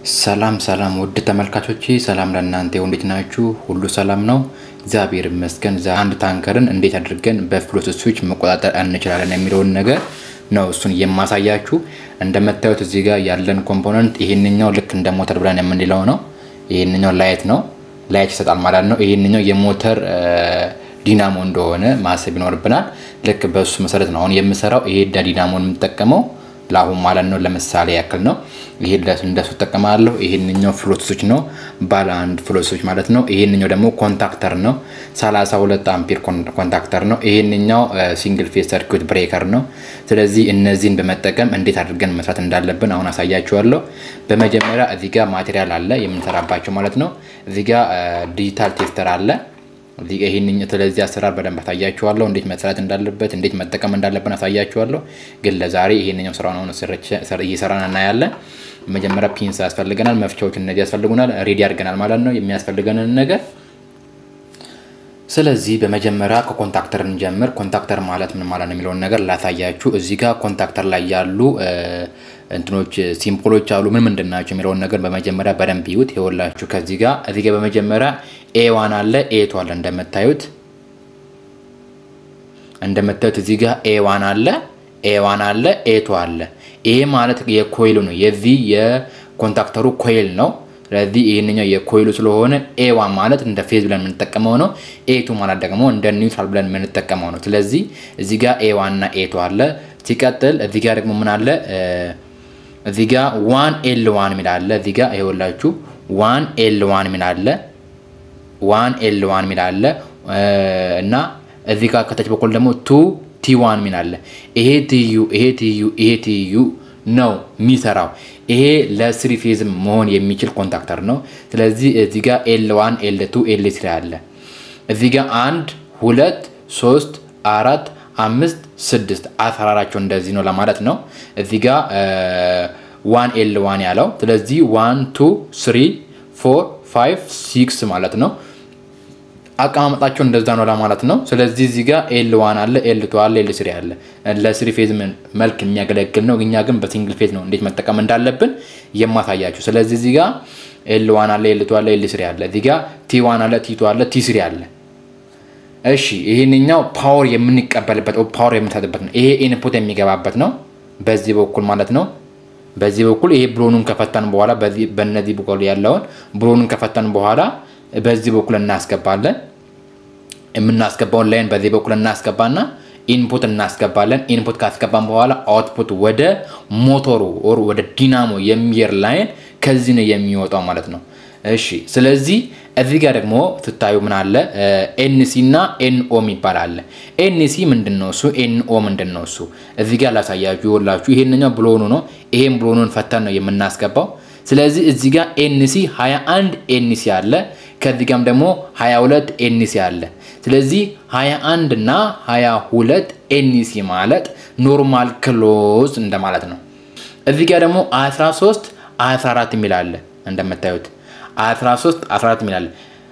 ሰላም ሰላም ውድ ተመልካቾቼ ሰላም ለእናንተ ይሁን። እንዴት ናችሁ? ሁሉ ሰላም ነው? እግዚአብሔር ይመስገን። ዛ አንድ ታንከርን እንዴት አድርገን በፍሎት ስዊች መቆጣጠር እንችላለን የሚለውን ነገር ነው እሱን የማሳያችሁ። እንደምታዩት እዚህ ጋር ያለን ኮምፖነንት ይሄንኛው ልክ እንደ ሞተር ብለን የምንለው ነው። ይሄንኛው ላይት ነው፣ ላይት ይሰጣል ማለት ነው። ይሄንኛው የሞተር ዲናሞ እንደሆነ ማሰብ ይኖርብናል። ልክ በሱ መሰረት ነው አሁን የምሰራው። ይሄ ዲናሞን የምጠቀመው ለአሁን ማለት ነው። ለምሳሌ ያክል ነው። ይሄ እንደሱ እጠቀማለሁ። ይሄንኛው ፍሎት ስዊች ነው፣ ባለ አንድ ፍሎት ስዊች ማለት ነው። ይሄንኛው ደግሞ ኮንታክተር ነው፣ 32 አምፒር ኮንታክተር ነው። ይሄንኛው ሲንግል ፌስ ሰርኪዩት ብሬከር ነው። ስለዚህ እነዚህን በመጠቀም እንዴት አድርገን መስራት እንዳለብን አሁን አሳያችኋለሁ። በመጀመሪያ እዚህ ጋር ማቴሪያል አለ የምንሰራባቸው ማለት ነው። እዚህ ጋር ዲጂታል ቴስተር አለ ይህን ስለዚህ አሰራር በደንብ አሳያችኋለሁ። እንዴት መስራት እንዳለበት እንዴት መጠቀም እንዳለብን አሳያችኋለሁ። ግን ለዛሬ ይሄንኛው ስራውን አሁን እየሰራን እናያለን። መጀመሪያ ፒንስ ያስፈልገናል፣ መፍቻዎች እነዚህ ያስፈልጉናል። ሬዲ አድርገናል ማለት ነው የሚያስፈልገንን ነገር። ስለዚህ በመጀመሪያ ከኮንታክተር እንጀምር። ኮንታክተር ማለት ምን ማለት ነው የሚለውን ነገር ላሳያችሁ። እዚህ ጋር ኮንታክተር ላይ ያሉ እንትኖች ሲምፖሎች አሉ። ምን ምንድን ናቸው የሚለውን ነገር በመጀመሪያ በደንብ ይዩት። ይኸውላችሁ ከዚህ ጋር እዚህ ጋር በመጀመሪያ ኤ ዋን አለ ኤ ቱ አለ እንደምታዩት እንደምታዩት እዚህ ጋር ኤ ዋን አለ ኤ ዋን አለ ኤ ቱ አለ። ይሄ ማለት የኮይሉ ነው የዚህ የኮንታክተሩ ኮይል ነው። ስለዚህ ይህንኛው የኮይሉ ስለሆነ ኤ ዋን ማለት እንደ ፌዝ ብለን የምንጠቀመው ነው። ኤ ቱ ማለት ደግሞ እንደ ኒውትራል ብለን የምንጠቀመው ነው። ስለዚህ እዚህ ጋር ኤ ዋን እና ኤ ቱ አለ። ሲቀጥል እዚህ ጋር ደግሞ ምን አለ? እዚህ ጋር ዋን ኤል ዋን ሚል አለ። እዚህ ጋር ይኸውላችሁ ዋን ኤል ዋን ሚል አለ ዋን ኤል ዋን ሚል አለ እና እዚህ ጋር ከታች በኩል ደግሞ ቱ ቲ ዋን ሚል አለ። ይሄ ትዩ ይሄ ትዩ ይሄ ትዩ ነው የሚሰራው። ይሄ ለስሪ ፌዝም መሆን የሚችል ኮንታክተር ነው። ስለዚህ እዚህ ጋር ኤል ዋን ኤል ቱ ኤል ስሪ አለ። እዚህ ጋር አንድ ሁለት ሶስት አራት አምስት ስድስት አሰራራቸው እንደዚህ ነው ለማለት ነው። እዚህ ጋር ዋን ኤል ዋን ያለው ስለዚህ ዋን ቱ ስሪ ፎር ፋይቭ ሲክስ ማለት ነው። አቀማመጣቸው እንደዛ ነው ለማለት ነው። ስለዚህ እዚህ ጋር ኤል ዋን አለ፣ ኤል ቱ አለ፣ ኤል ስሪ አለ። ለስሪ ፌዝ መልክ የሚያገለግል ነው። እኛ ግን በሲንግል ፌዝ ነው እንዴት መጠቀም እንዳለብን የማሳያችሁ። ስለዚህ እዚህ ጋር ኤል ዋን አለ፣ ኤል ቱ አለ፣ ኤል ስሪ አለ። እዚህ ጋር ቲ ዋን አለ፣ ቲ ቱ አለ፣ ቲ ስሪ አለ። እሺ ይህንኛው ፓወር የምንቀበልበት ፓወር የምንሰጥበት ነው። ይሄ ኢንፑት የሚገባበት ነው በዚህ በኩል ማለት ነው። በዚህ በኩል ይሄ ብሎኑን ከፈታን በኋላ በነዚህ በኩል ያለውን ብሎኑን ከፈታን በኋላ በዚህ በኩል እናስገባለን። የምናስገባውን ላይን በዚህ በኩል እናስገባና ኢንፑት እናስገባለን። ኢንፑት ካስገባን በኋላ አውትፑት ወደ ሞቶሩ ኦር ወደ ዲናሞ የሚየር ላይን ከዚህ ነው የሚወጣው ማለት ነው። እሺ ስለዚህ እዚህ ጋር ደግሞ ስታዩ ምን አለ? ኤንሲ እና ኤንኦ የሚባል አለ። ኤንሲ ምንድን ነው እሱ? ኤንኦ ምንድን ነው እሱ? እዚህ ጋር ላሳያችሁ ይወላችሁ። ይሄንኛው ብሎኑ ነው። ይሄን ብሎኑን ፈተን ነው የምናስገባው። ስለዚህ እዚህ ጋር ኤንሲ 21 ኤንሲ አለ። ከዚህ ጋርም ደግሞ 22 ኤንሲ አለ። ስለዚህ 21 እና 22 ኤንሲ ማለት ኖርማል ክሎዝ እንደማለት ነው። እዚህ ጋር ደግሞ 13 14 የሚል አለ እንደምታዩት 13 14 ሚላል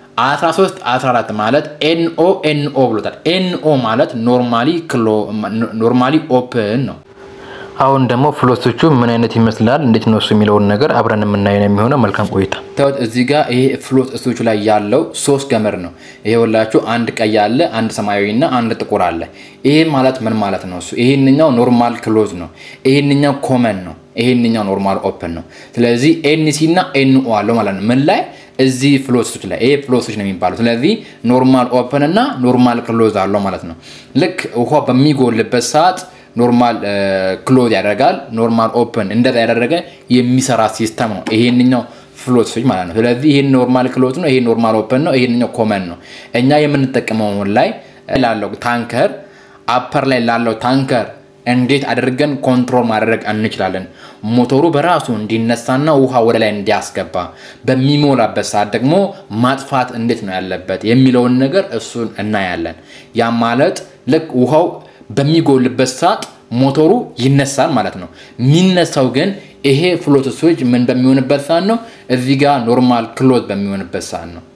13 14 ማለት ኤንኦ ኤንኦ ብሎታል። ኤንኦ ማለት ኖርማሊ ክሎ ኖርማሊ ኦፕን ነው። አሁን ደግሞ ፍሎቶቹ ምን አይነት ይመስላል እንዴት ነው እሱ የሚለውን ነገር አብረን የምናየው የሚሆነው። መልካም ቆይታ። ታውት እዚህ ጋር ይሄ ፍሎት ስቶቹ ላይ ያለው ሶስት ገመድ ነው። ይሄ ሁላችሁ አንድ ቀይ አለ፣ አንድ ሰማያዊ እና አንድ ጥቁር አለ። ይሄ ማለት ምን ማለት ነው እሱ? ይሄንኛው ኖርማል ክሎዝ ነው። ይሄንኛው ኮመን ነው። ይሄንኛው ኖርማል ኦፕን ነው። ስለዚህ ኤንሲ እና ኤንኦ አለው ማለት ነው። ምን ላይ እዚህ ፍሎቶች ላይ ይሄ ፍሎቶች ነው የሚባሉ። ስለዚህ ኖርማል ኦፕን እና ኖርማል ክሎዝ አለው ማለት ነው። ልክ ውሃ በሚጎልበት ሰዓት ኖርማል ክሎዝ ያደርጋል። ኖርማል ኦፕን እንደዛ ያደረገ የሚሰራ ሲስተም ነው ይሄንኛው ፍሎቶች ማለት ነው። ስለዚህ ይሄን ኖርማል ክሎዝ ነው፣ ይሄ ኖርማል ኦፕን ነው፣ ይሄንኛው ኮመን ነው። እኛ የምንጠቀመው ላይ ላለው ታንከር አፐር ላይ ላለው ታንከር እንዴት አድርገን ኮንትሮል ማድረግ እንችላለን? ሞተሩ በራሱ እንዲነሳና ውሃ ወደ ላይ እንዲያስገባ በሚሞላበት ሰዓት ደግሞ ማጥፋት እንዴት ነው ያለበት የሚለውን ነገር እሱን እናያለን። ያ ማለት ልክ ውሃው በሚጎልበት ሰዓት ሞተሩ ይነሳል ማለት ነው። የሚነሳው ግን ይሄ ፍሎት ስዊች ምን በሚሆንበት ሰዓት ነው? እዚህ ጋር ኖርማል ክሎዝ በሚሆንበት ሰዓት ነው።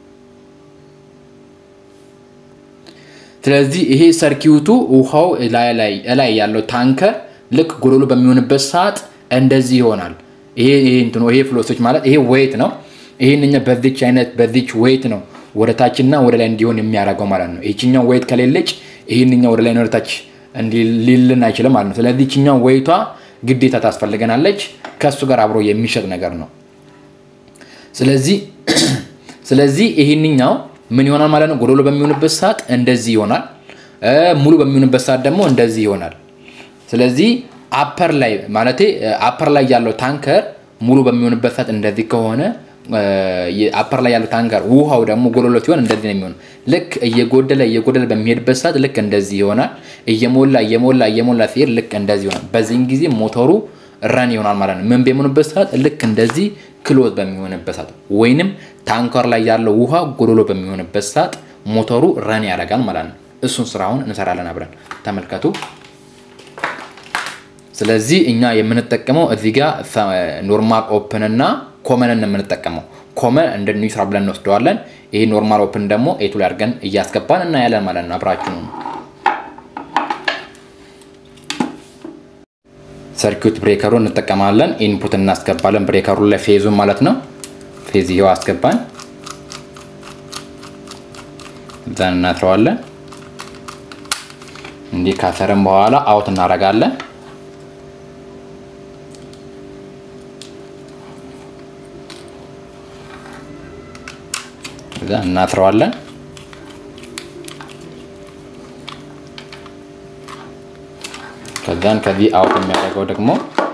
ስለዚህ ይሄ ሰርኪዩቱ ውሃው ላይ ያለው ታንከር ልክ ጎዶሎ በሚሆንበት ሰዓት እንደዚህ ይሆናል። ይሄ ይሄ እንትኑ ይሄ ፍሎሶች ማለት ይሄ ዌይት ነው። ይሄንኛ በዚች አይነት በዚች ዌይት ነው ወደ ታችና ወደ ላይ እንዲሆን የሚያደርገው ማለት ነው። ይችኛው ዌይት ከሌለች ይህንኛው ወደ ላይ ወደ ታች ሊልን አይችልም ማለት ነው። ስለዚህ ይችኛው ዌይቷ ግዴታ ታስፈልገናለች። ከእሱ ጋር አብሮ የሚሸጥ ነገር ነው። ስለዚህ ስለዚህ ይህንኛው ምን ይሆናል ማለት ነው። ጎዶሎ በሚሆንበት ሰዓት እንደዚህ ይሆናል። ሙሉ በሚሆንበት ሰዓት ደግሞ እንደዚህ ይሆናል። ስለዚህ አፐር ላይ ማለት አፐር ላይ ያለው ታንከር ሙሉ በሚሆንበት ሰዓት እንደዚህ ከሆነ አፐር ላይ ያለው ታንከር ውሃው ደግሞ ጎዶሎ ሲሆን እንደዚህ ነው የሚሆነው። ልክ እየጎደለ እየጎደለ በሚሄድበት ሰዓት ልክ እንደዚህ ይሆናል። እየሞላ እየሞላ እየሞላ ሲሄድ ልክ እንደዚህ ይሆናል። በዚህን ጊዜ ሞተሩ ረን ይሆናል ማለት ነው። ምን በሚሆንበት ሰዓት ልክ እንደዚህ ክሎዝ በሚሆንበት ሰዓት ወይንም ታንከር ላይ ያለው ውሃ ጎዶሎ በሚሆንበት ሰዓት ሞተሩ ረን ያደርጋል ማለት ነው። እሱን ስራውን እንሰራለን አብረን ተመልከቱ። ስለዚህ እኛ የምንጠቀመው እዚህ ጋር ኖርማል ኦፕን እና ኮመንን የምንጠቀመው ኮመን እንደ ኒውትራል ብለን እንወስደዋለን። ይሄ ኖርማል ኦፕን ደግሞ ኤቱ ላይ አድርገን እያስገባን እናያለን ማለት ነው። አብራችሁ ነው። ሰርኪዩት ብሬከሩ እንጠቀማለን። ኢንፑት እናስገባለን ብሬከሩ ላይ ፌዙን ማለት ነው። ፌዝ ይኸው አስገባን። እዛን እናትረዋለን። እንዲህ ካሰርም በኋላ አውት እናደርጋለን። እዛ እናስረዋለን። ከዛን ከዚህ አውት የሚያደርገው ደግሞ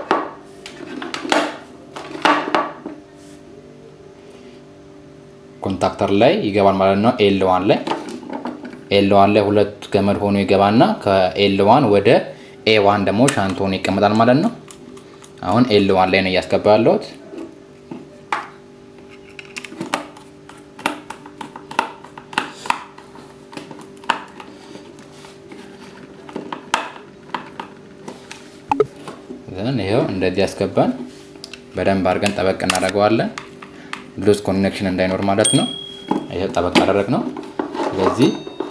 ኮንታክተር ላይ ይገባል ማለት ነው። ኤል ዋን ላይ ኤል ዋን ላይ ሁለት ገመድ ሆኖ ይገባና ከኤል ዋን ወደ ኤ ዋን ደግሞ ሻንት ሆኖ ይቀመጣል ማለት ነው። አሁን ኤል ዋን ላይ ነው እያስገባ ያለሁት። ዘን ይኸው እንደዚህ ያስገባን በደንብ አድርገን ጠበቅ እናደርገዋለን። ሉዝ ኮኔክሽን እንዳይኖር ማለት ነው። ይኸው ጠበቅ አደረግ ነው። ስለዚህ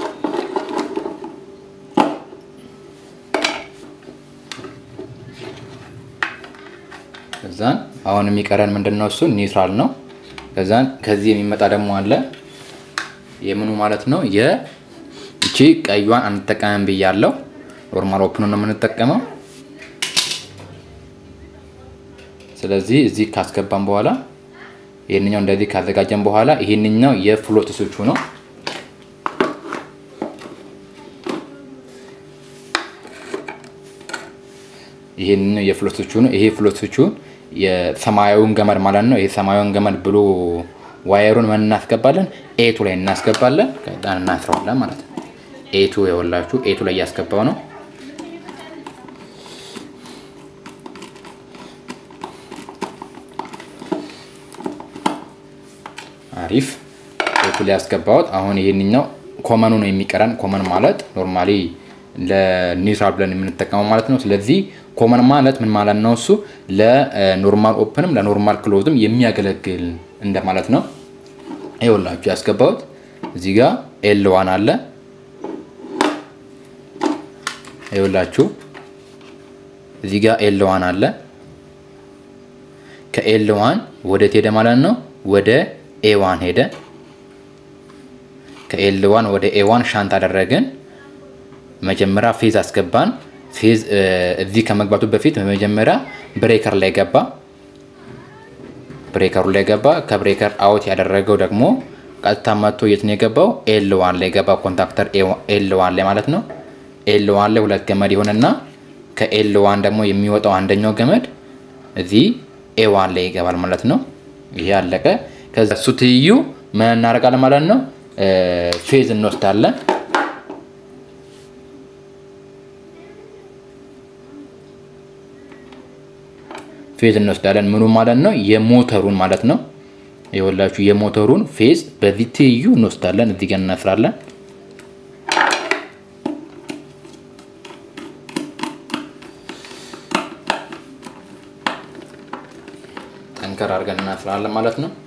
ከዛን አሁን የሚቀረን ምንድን ነው? እሱ ኒውትራል ነው። ከዛን ከዚህ የሚመጣ ደግሞ አለ የምኑ ማለት ነው የእቺ ቀዩን አንጠቀምም ብያለው። ኖርማል ኦፕኑ ነው የምንጠቀመው። ስለዚህ እዚህ ካስገባን በኋላ ይህንኛው እንደዚህ ካዘጋጀን በኋላ ይህንኛው የፍሎት ስዊቹ ነው። ይህንኛው የፍሎት ስዊቹ ነው። ይሄ ፍሎት ስዊቹ የሰማያዊውን ገመድ ማለት ነው። ይሄ ሰማያዊውን ገመድ ብሎ ዋየሩን ምን እናስገባለን? ኤቱ ላይ እናስገባለን። ከዛ እናስረዋለን ማለት ነው። ኤቱ የወላችሁ ኤቱ ላይ እያስገባው ነው። አሪፍ ኤቱ ላይ ያስገባሁት። አሁን ይህንኛው ኮመኑ ነው የሚቀረን። ኮመን ማለት ኖርማሊ ለኒውትራል ብለን የምንጠቀመው ማለት ነው። ስለዚህ ኮመን ማለት ምን ማለት ነው? እሱ ለኖርማል ኦፕንም ለኖርማል ክሎዝም የሚያገለግል እንደማለት ነው። ይኸውላችሁ ያስገባሁት እዚህ ጋር ኤል ዋን አለ። ይኸውላችሁ እዚህ ጋር ኤል ዋን አለ። ከኤል ዋን ወደ ሄደ ማለት ነው ወደ ኤዋን ሄደ። ከኤል ዋን ወደ ኤዋን ሻንት አደረግን። መጀመሪያ ፌዝ አስገባን። ፌዝ እዚህ ከመግባቱ በፊት በመጀመሪያ ብሬከር ላይ ገባ። ብሬከሩ ላይ ገባ። ከብሬከር አውት ያደረገው ደግሞ ቀጥታ መጥቶ የት ነው የገባው? ኤል ዋን ላይ ገባ። ኮንታክተር ኤል ዋን ላይ ማለት ነው። ኤል ዋን ላይ ሁለት ገመድ ይሆንና ከኤል ዋን ደግሞ የሚወጣው አንደኛው ገመድ እዚህ ኤ ዋን ላይ ይገባል ማለት ነው። ይሄ አለቀ። ከዛ እሱ ትይዩ ምን እናደርጋለን ማለት ነው? ፌዝ እንወስዳለን። ፌዝ እንወስዳለን። ምኑ ማለት ነው? የሞተሩን ማለት ነው። የወላችሁ የሞተሩን ፌዝ በዚህ ትይዩ እንወስዳለን። እዚህ ጋር እናስራለን። ጠንከር አድርገን እናስራለን ማለት ነው።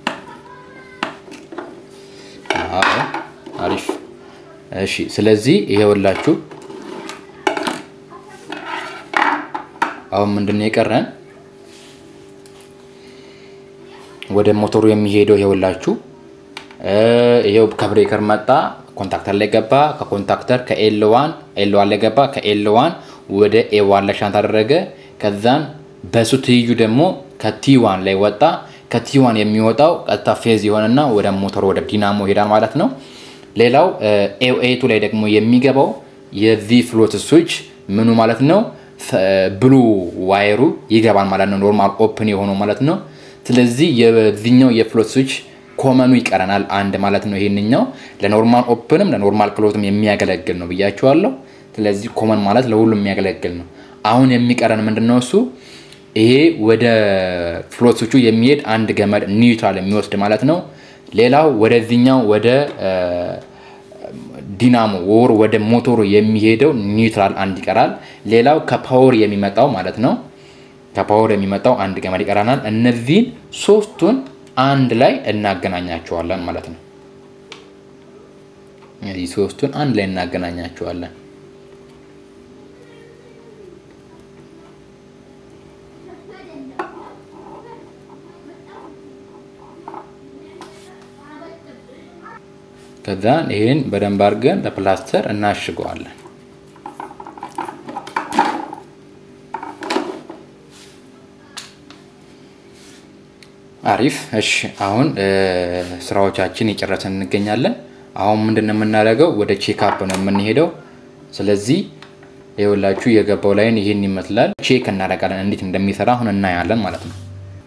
አሪፍ እሺ። ስለዚህ ይሄውላችሁ አሁን ምንድን ነው የቀረን? ወደ ሞተሩ የሚሄደው ይኸውላችሁ ይኸው ከብሬከር መጣ፣ ኮንታክተር ላይ ገባ። ከኮንታክተር ከኤል ዋን ኤል ዋን ላይ ገባ። ከኤል ዋን ወደ ኤ ዋን ላይ ሻንት አደረገ። ከዛን በሱ ትይዩ ደግሞ ከቲ ዋን ላይ ወጣ። ከቲ ዋን የሚወጣው ቀጥታ ፌዝ የሆነና ወደ ሞተሩ ወደ ዲናሞ ይሄዳል ማለት ነው። ሌላው ኤቱ ላይ ደግሞ የሚገባው የዚህ ፍሎት ስዊች ምኑ ማለት ነው ብሉ ዋይሩ ይገባል ማለት ነው። ኖርማል ኦፕን የሆነው ማለት ነው። ስለዚህ የዚህኛው የፍሎት ስዊች ኮመኑ ይቀረናል አንድ ማለት ነው። ይሄንኛው ለኖርማል ኦፕንም ለኖርማል ክሎትም የሚያገለግል ነው ብያቸዋለሁ። ስለዚህ ኮመን ማለት ለሁሉም የሚያገለግል ነው። አሁን የሚቀረን ምንድን ነው? እሱ ይሄ ወደ ፍሎት ስዊቹ የሚሄድ አንድ ገመድ ኒውትራል የሚወስድ ማለት ነው። ሌላው ወደዚህኛው ወደ ዲናሞ ወር ወደ ሞቶሩ የሚሄደው ኒውትራል አንድ ይቀራል። ሌላው ከፓወር የሚመጣው ማለት ነው ከፓወር የሚመጣው አንድ ገመድ ይቀራናል። እነዚህን ሶስቱን አንድ ላይ እናገናኛቸዋለን ማለት ነው። እነዚህ ሶስቱን አንድ ላይ እናገናኛቸዋለን። ከዛ ይህን በደንብ አድርገን በፕላስተር እናሽገዋለን። አሪፍ። እሺ አሁን ስራዎቻችን የጨረሰን እንገኛለን። አሁን ምንድን ነው የምናደርገው? ወደ ቼክአፕ ነው የምንሄደው። ስለዚህ የወላችሁ የገባው ላይን ይህን ይመስላል። ቼክ እናደርጋለን እንዴት እንደሚሰራ አሁን እናያለን ማለት ነው።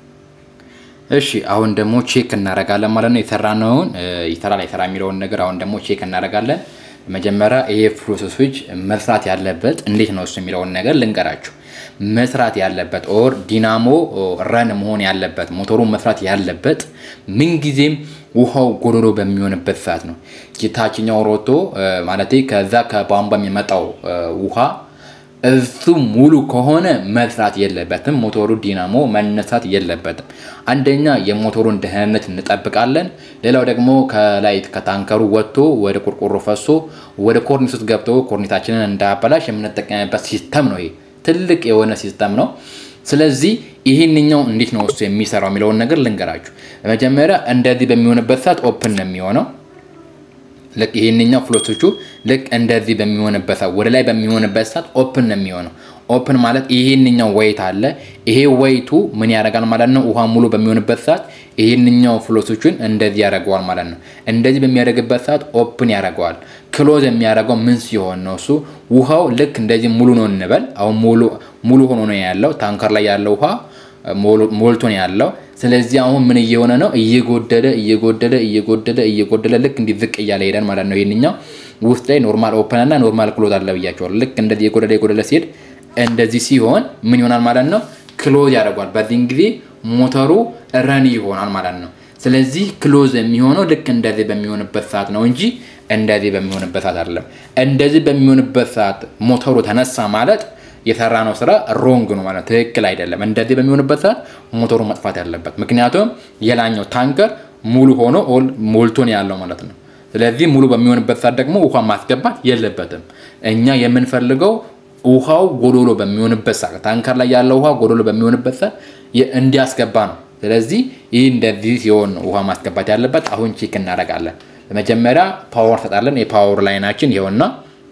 እሺ አሁን ደግሞ ቼክ እናደርጋለን ማለት ነው። የሰራነውን ይሰራል አይሰራ የሚለውን ነገር አሁን ደግሞ ቼክ እናደርጋለን። መጀመሪያ ይሄ ፍሎት ስዊች መስራት ያለበት እንዴት ነው እሱ የሚለውን ነገር ልንገራችሁ። መስራት ያለበት ኦር ዲናሞ ረን መሆን ያለበት ሞተሩ መስራት ያለበት ምንጊዜም ውሃው ጎዶሎ በሚሆንበት ሰዓት ነው። የታችኛው ሮቶ ማለት ከዛ ከቧንቧ የሚመጣው ውሃ እሱ ሙሉ ከሆነ መስራት የለበትም። ሞተሩ ዲናሞ መነሳት የለበትም። አንደኛ የሞተሩን ደህንነት እንጠብቃለን። ሌላው ደግሞ ከላይ ከታንከሩ ወጥቶ ወደ ቆርቆሮ ፈሶ ወደ ኮርኒስ ውስጥ ገብቶ ኮርኒሳችንን እንዳያበላሽ የምንጠቀምበት ሲስተም ነው። ይሄ ትልቅ የሆነ ሲስተም ነው። ስለዚህ ይህንኛው እንዴት ነው እሱ የሚሰራው የሚለውን ነገር ልንገራችሁ። በመጀመሪያ እንደዚህ በሚሆንበት ሰዓት ኦፕን ነው የሚሆነው ልክ ይሄንኛው ፍሎቶቹ ልክ እንደዚህ በሚሆንበት ሰዓት ወደ ላይ በሚሆንበት ሰዓት ኦፕን ነው የሚሆነው። ኦፕን ማለት ይሄንኛው ወይት አለ። ይሄ ወይቱ ምን ያደርጋል ማለት ነው? ውሃ ሙሉ በሚሆንበት ሰዓት ይሄንኛው ፍሎቶቹን እንደዚህ ያደርገዋል ማለት ነው። እንደዚህ በሚያደርግበት ሰዓት ኦፕን ያደርገዋል። ክሎዝ የሚያደርገው ምን ሲሆን ነው? እሱ ውሃው ልክ እንደዚህ ሙሉ ነው እንበል። አሁን ሙሉ ሆኖ ነው ያለው። ታንከር ላይ ያለው ውሃ ሞልቶ ነው ያለው። ስለዚህ አሁን ምን እየሆነ ነው? እየጎደለ እየጎደለ እየጎደለ እየጎደለ ልክ እንዲህ ዝቅ እያለ ሄደን ማለት ነው። ይሄንኛው ውስጥ ላይ ኖርማል ኦፕን እና ኖርማል ክሎዝ አለ ብያቸዋለሁ። ልክ እንደዚህ የጎደለ የጎደለ ሲሄድ እንደዚህ ሲሆን ምን ይሆናል ማለት ነው? ክሎዝ ያደርጓል። በዚህን ጊዜ ሞተሩ ረን ይሆናል ማለት ነው። ስለዚህ ክሎዝ የሚሆነው ልክ እንደዚህ በሚሆንበት ሰዓት ነው እንጂ እንደዚህ በሚሆንበት ሰዓት አይደለም። እንደዚህ በሚሆንበት ሰዓት ሞተሩ ተነሳ ማለት የሰራ ነው ስራ ሮንግ ነው ማለት ትክክል አይደለም። እንደዚህ በሚሆንበት ሰዓት ሞተሩ መጥፋት ያለበት ምክንያቱም የላኛው ታንከር ሙሉ ሆኖ ሞልቶ ነው ያለው ማለት ነው። ስለዚህ ሙሉ በሚሆንበት ሰዓት ደግሞ ውሃ ማስገባት የለበትም። እኛ የምንፈልገው ውሃው ጎዶሎ በሚሆንበት ሰዓት ታንከር ላይ ያለው ውሃ ጎዶሎ በሚሆንበት ሰዓት እንዲያስገባ ነው። ስለዚህ ይህ እንደዚህ ሲሆን ውሃ ማስገባት ያለበት። አሁን ቼክ እናደርጋለን። በመጀመሪያ ፓወር ሰጣለን። የፓወር ላይናችን ይኸውና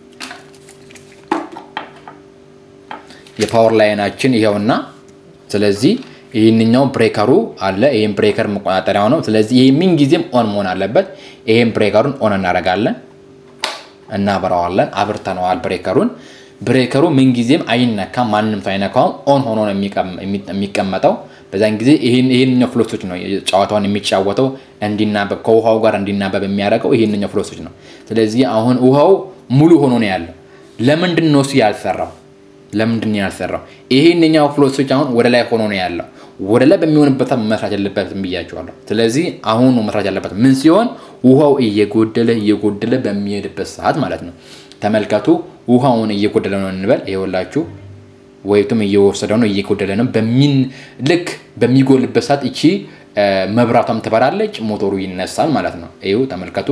የፓወር ላይናችን ይኸውና። ስለዚህ ይህንኛው ብሬከሩ አለ። ይህም ብሬከር መቆጣጠሪያው ነው። ስለዚህ ይህ ምን ጊዜም ኦን መሆን አለበት። ይህም ብሬከሩን ኦን እናደርጋለን፣ እናበራዋለን። አብርተነዋል ብሬከሩን። ብሬከሩ ምን ጊዜም አይነካም፣ ማንም ሳይነካውም ኦን ሆኖ ነው የሚቀመጠው። በዛን ጊዜ ይህንኛው ፍሎሶች ነው ጨዋታውን የሚጫወተው እንዲናበብ ከውሃው ጋር እንዲናበብ የሚያደርገው ይህንኛው ፍሎሶች ነው። ስለዚህ አሁን ውሃው ሙሉ ሆኖ ነው ያለው። ለምንድን ነው እሱ ያልሰራው? ለምንድን ነው ያልሰራው? ይሄንኛው ፍሎሶች አሁን ወደ ላይ ሆኖ ነው ያለው። ወደ ላይ በሚሆንበት መስራት ያለበትም ብያቸዋለሁ። ስለዚህ አሁን መስራት ያለበት ምን ሲሆን ውሃው እየጎደለ እየጎደለ በሚሄድበት ሰዓት ማለት ነው። ተመልከቱ፣ ውሃውን እየጎደለ ነው እንበል። ይኸውላችሁ ወይቱም እየወሰደ ነው እየጎደለ ነው። በሚን ልክ በሚጎልበት ሰዓት እቺ መብራቷም ትበራለች፣ ሞተሩ ይነሳል ማለት ነው። ይኸው ተመልከቱ፣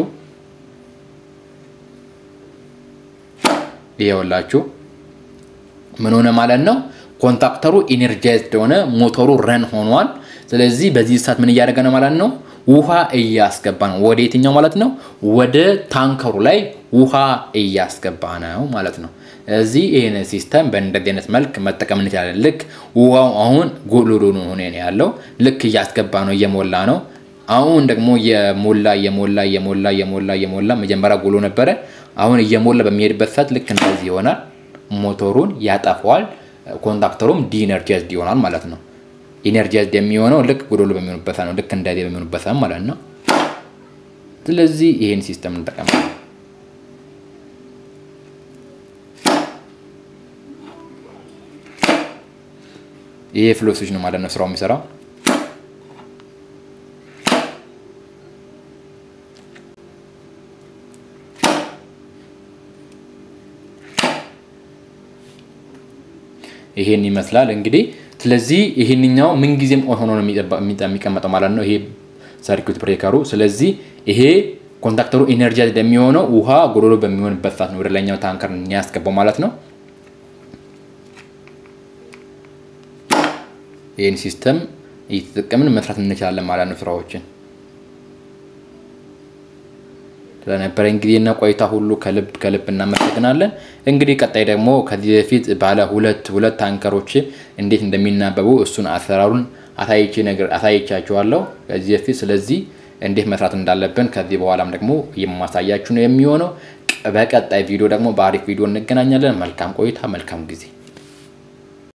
ይኸውላችሁ ምን ሆነ ማለት ነው? ኮንታክተሩ ኢነርጃይዝድ ሆነ፣ ሞተሩ ረን ሆኗል። ስለዚህ በዚህ ሰዓት ምን እያደረገ ነው ማለት ነው? ውሃ እያስገባ ነው። ወደ የትኛው ማለት ነው? ወደ ታንከሩ ላይ ውሃ እያስገባ ነው ማለት ነው። እዚህ ይህን ሲስተም በእንደዚህ አይነት መልክ መጠቀም እንችላለን። ልክ ውሃው አሁን ጎሎሎ ሆነ ነው ያለው። ልክ እያስገባ ነው፣ እየሞላ ነው። አሁን ደግሞ የሞላ እየሞላ እየሞላ እየሞላ እየሞላ መጀመሪያ ጎሎ ነበረ። አሁን እየሞላ በሚሄድበት ሰዓት ልክ እንደዚህ ይሆናል። ሞተሩን ያጠፈዋል። ኮንዳክተሩም ዲኢነርጃይዝድ ይሆናል ማለት ነው። ኢነርጃይዝድ የሚሆነው ልክ ጎዶሎ በሚሆኑበት ሰዓት ነው። ልክ እንደዚህ በሚሆኑበት ሰዓት ማለት ነው። ስለዚህ ይህን ሲስተም እንጠቀማለን። ይሄ ፍሎ ስዊች ነው ማለት ነው ስራው የሚሰራው። ይሄን ይመስላል እንግዲህ። ስለዚህ ይሄንኛው ምንጊዜም ኦን ሆኖ ነው የሚቀመጠው ማለት ነው፣ ይሄ ሰርኪዩት ብሬከሩ። ስለዚህ ይሄ ኮንታክተሩ ኢነርጃይዝድ የሚሆነው ውሃ ጎዶሎ በሚሆንበት ሰዓት ነው ወደ ላይኛው ታንከር የሚያስገባው ማለት ነው። ይህን ሲስተም እየተጠቀምን መስራት እንችላለን ማለት ነው ስራዎችን። ስለነበረኝ ጊዜና ቆይታ ሁሉ ከልብ ከልብ እናመሰግናለን። እንግዲህ ቀጣይ ደግሞ ከዚህ በፊት ባለ ሁለት ሁለት ታንከሮች እንዴት እንደሚናበቡ እሱን አሰራሩን አሳይቼ ነገር አሳይቻችኋለሁ ከዚህ በፊት። ስለዚህ እንዴት መስራት እንዳለብን ከዚህ በኋላም ደግሞ የማሳያችሁ ነው የሚሆነው። በቀጣይ ቪዲዮ ደግሞ በአሪፍ ቪዲዮ እንገናኛለን። መልካም ቆይታ፣ መልካም ጊዜ